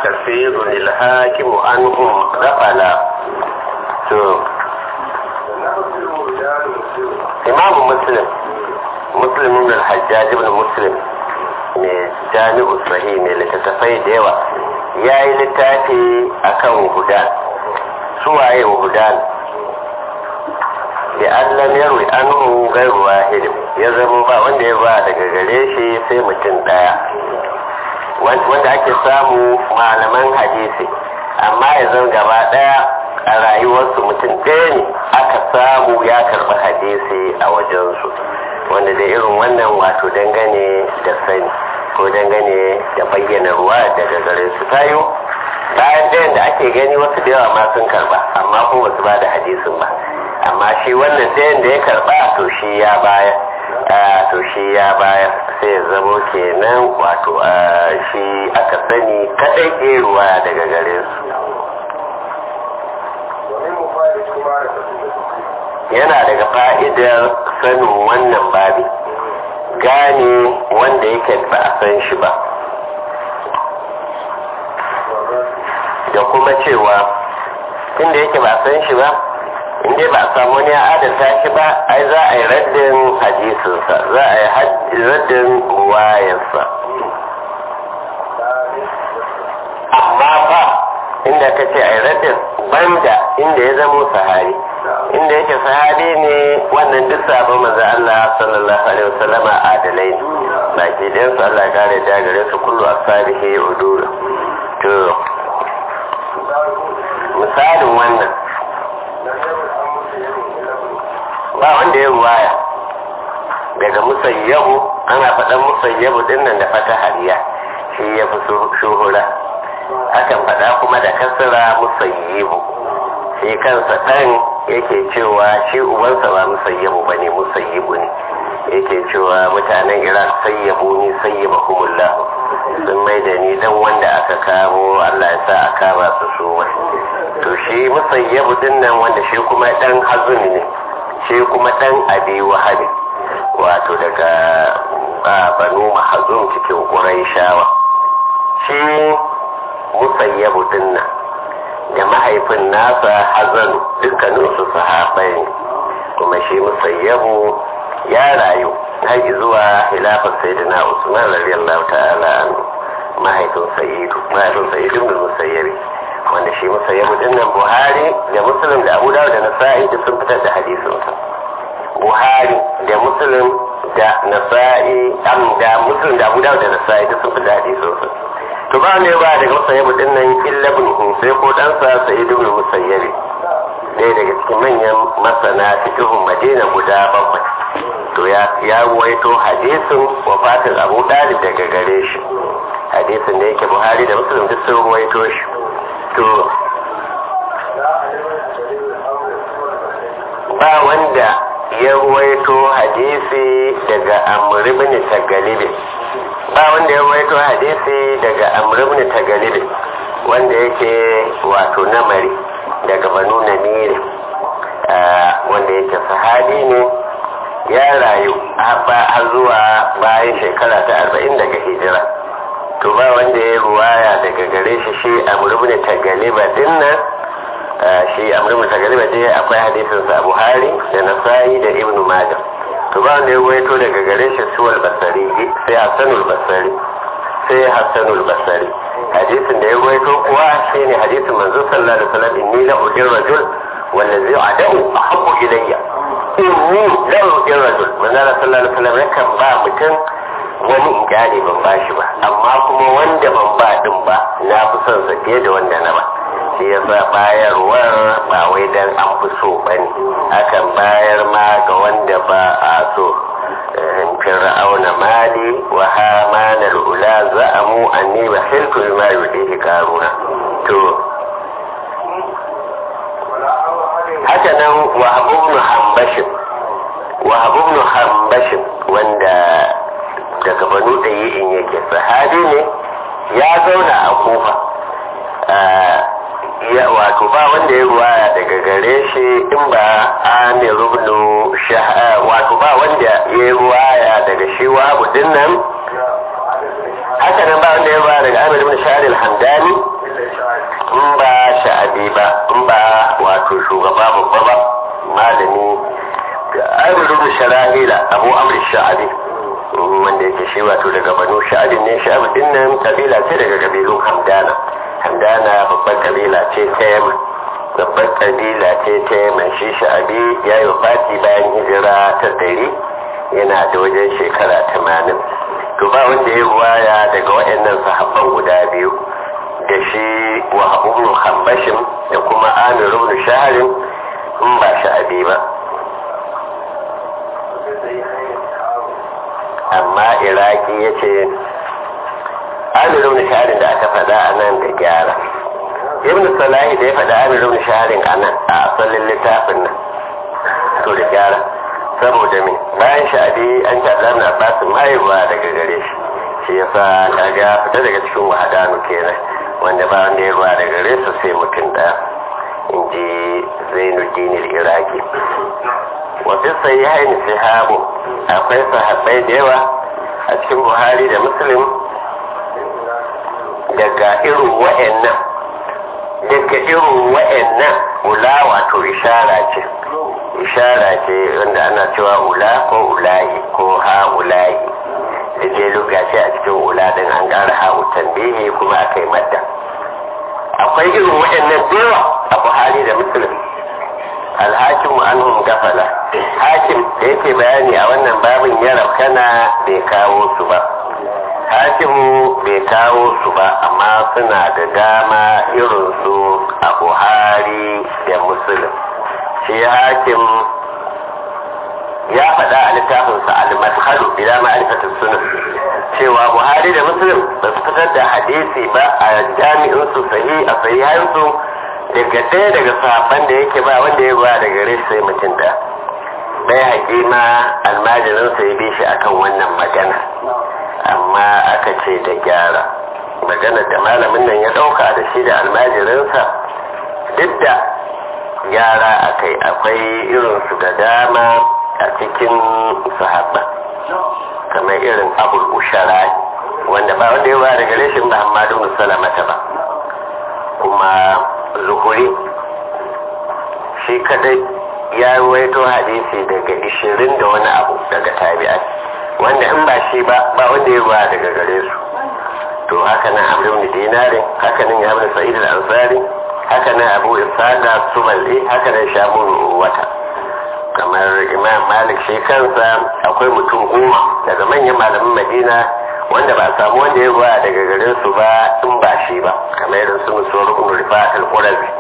كثير الحاكم عنهم غفلا to imamu muslim muslim ibn al-hajjaj ibn muslim ne jami'u sahih ne littattafai da yawa ya yi littafi akan hudan suwaye hudan da allam yarwi anhu gairu wahid ya zama ba wanda ya ba daga gare shi sai mutum daya wanda ake samu malaman hadisi amma ya zama gaba daya a rayuwarsu mutum ɗaya ne aka samu ya karɓi hadisi a wajensu wanda da irin wannan wato dangane da sani ko dangane da bayyana ruwa daga gare su tayo bayan ɗayan da ake gani wasu da yawa ma sun karɓa amma kuma ba su ba da hadisin ba amma shi wannan ɗayan da ya karɓa to shi ya baya to shi ya baya sai ya zamo kenan wato shi aka sani kaɗai ke ruwa daga gare su yana daga fa'idar sanin wannan babi gane wanda yake ba a san shi ba da kuma cewa inda yake ba a san shi ba inda ba a samu wani adalta shi ba ai za a yi raddin hadisinsa za a yi raddin ruwayarsa amma ba inda ka ce a yi raddin banda inda ya zamo sahabi inda yake sahabi ne wannan duk sabon manzo Allah sallallahu alaihi wasallama adalai ne baki ɗayan su Allah kare da gare su kullu ashabihi udura to misalin wannan ba wanda ya ruwaya daga musayyabu ana faɗan musayyabu dinnan da fata hariya shi ya fi shuhura akan faɗa kuma da kasara musayyibu shi kansa ɗan yake cewa shi ubansa ba musayyabu ba ne musayyibu ne yake cewa mutanen iran sayyabu ni sayyaba kumullah sun mai da ni dan wanda aka kamo allah ya sa a kama su su to shi musayyabu dinnan wanda shi kuma ɗan hazumi ne shi kuma ɗan abi wahabi wato daga banu mahazum cikin ƙurai shawa shi musayyabu dinnan da mahaifin nasa hazanu dukkaninsu sahabai ne kuma shi musayyabu ya rayu har zuwa hilafar sayyidina usman radiyallahu ta'ala an mahaifin sayyidu mahaifin sayyidu bin musayyabi wanda shi musayyabu dinnan buhari da muslim da abu dawud da nasa'i da sun fitar da hadisinsa buhari da muslim da nasa'i am da muslim da abu dawud da nasa'i da sun fitar da hadisinsa to ba ne ba daga musayyabu din nan illa bin sai ko ɗansa sa'id ibn musayyabi ɗaya daga cikin manyan masana fiqhun madina guda bakwai to ya ya waito hadisin wafatin abu dalib daga gare shi hadisin da yake buhari da muslim duk sun waito shi to ba wanda ya ruwaito hadisi daga amr ibn tagalib ba wanda ya ruwaito hadisi daga amr ibn tagalib wanda yake wato namari daga banu namiri wanda yake sahabi ne ya rayu har zuwa bayan shekara ta arba'in daga hijira to ba wanda ya ruwaya daga gare shi shi amr ibn tagalib dinnan shi amrin mutagariba dai akwai hadisin sa buhari da nasa'i da ibnu majah to ba wanda ya waito daga gare shi suwal basari sai hasanul basari sai hasanul basari hadisin da ya waito kuwa shine hadisin manzo sallallahu alaihi wasallam inni la udir rajul wallazi adahu ahabbu ilayya inni la udir rajul manzo sallallahu alaihi wasallam yakan ba mutum wani in gane ban bashi ba amma kuma wanda ban ba din ba na fi son sa fiye da wanda na ba shi ya sa bayarwar ba wai dan an fi so ba ne akan bayar ma ga wanda ba a so fir'auna mali wa hamana ula za'amu anni ba hilku ma yudihi karuna to haka nan wa ibn hambashim wa ibn hambashim wanda daga banu ɗaya in yake sahabi ne ya zauna a kufa wato ba wanda ya ruwaya daga gare shi in ba amir ibn wato ba wanda ya ruwaya daga shi wabu dinnan haka nan ba wanda ya ruwaya daga amir ibn shahar al-hamdani sha'abi ba in ba wato shugaba babba ba malami ayyukan da sharahila abu amr sha'abi wanda yake shi wato daga banu sha'abi ne sha'abi din nan kabila ce daga kabilun hamdana hamdana babbar kabila ce ta yamma babbar kabila ce ta yamma shi sha'abi ya yi wafati bayan hijira ta dari yana da wajen shekara tamanin to ba wanda ya ruwaya daga waɗannan sahabban guda biyu da shi wa ibn hambashin da kuma amir ibn shaharin in ba sha'abi ba amma iraki ya ce amir ibn shaharin da aka faɗa a nan da gyara ibn salahi da ya faɗa amir ibn shaharin a nan a asalin littafin nan to da gyara saboda me bayan sha'abi an ta zama abbas mahaifa daga gare shi shi yasa kaga fita daga cikin wahadanu kenan wanda ba wanda ya ruwa daga gare su sai mutum ɗaya in ji zainuddin iraki wasu sai ya haini sahabu akwai sahabbai da yawa a cikin buhari da muslim daga irin wa'annan daga irin wa'annan ula wato ishara ce ishara ce wanda ana cewa ula ko ulayi ko ha ulayi da je luga ce a cikin ula din an gara ha tambihi kuma aka yi madda akwai irin waɗannan yawa a buhari da muslim alhakimu anhum gafala hakim da yake bayani a wannan babin ya raukana bai kawo su ba hakimu bai kawo su ba amma suna da dama irin su a buhari da muslim shi hakim ya faɗa a littafinsa al-madhalu ila ma'rifatus sunan cewa buhari da muslim ba su fitar da hadisi ba a jami'in su sahi a sahihan su daga ɗaya daga sahabban da yake ba wanda ya ba daga gare sai mutum da bai hakima almajirin sa ya bi shi akan wannan magana amma aka ce da gyara magana da malamin nan ya ɗauka da shi da almajirinsa duk da gyara akai akwai irin su da dama a cikin sahabba kamar irin abul ushara wanda ba wanda ya ba daga rashin ba amma don salamata ba kuma zuhuri shi kadai ya ruwaito hadisi daga ishirin da wani abu daga tabi'ai wanda in ba shi ba ba wanda ya ba daga gare su to haka nan abu da dinarin haka nan ya abu sa'id al-ansari haka nan abu isada sumalli haka nan shamun wata kamar imam malik shi kansa akwai mutum goma daga manyan malaman madina wanda ba samu wanda ya ruwa daga garin su ba in ba shi ba kamar irin su musu rukun rifat al-qurazi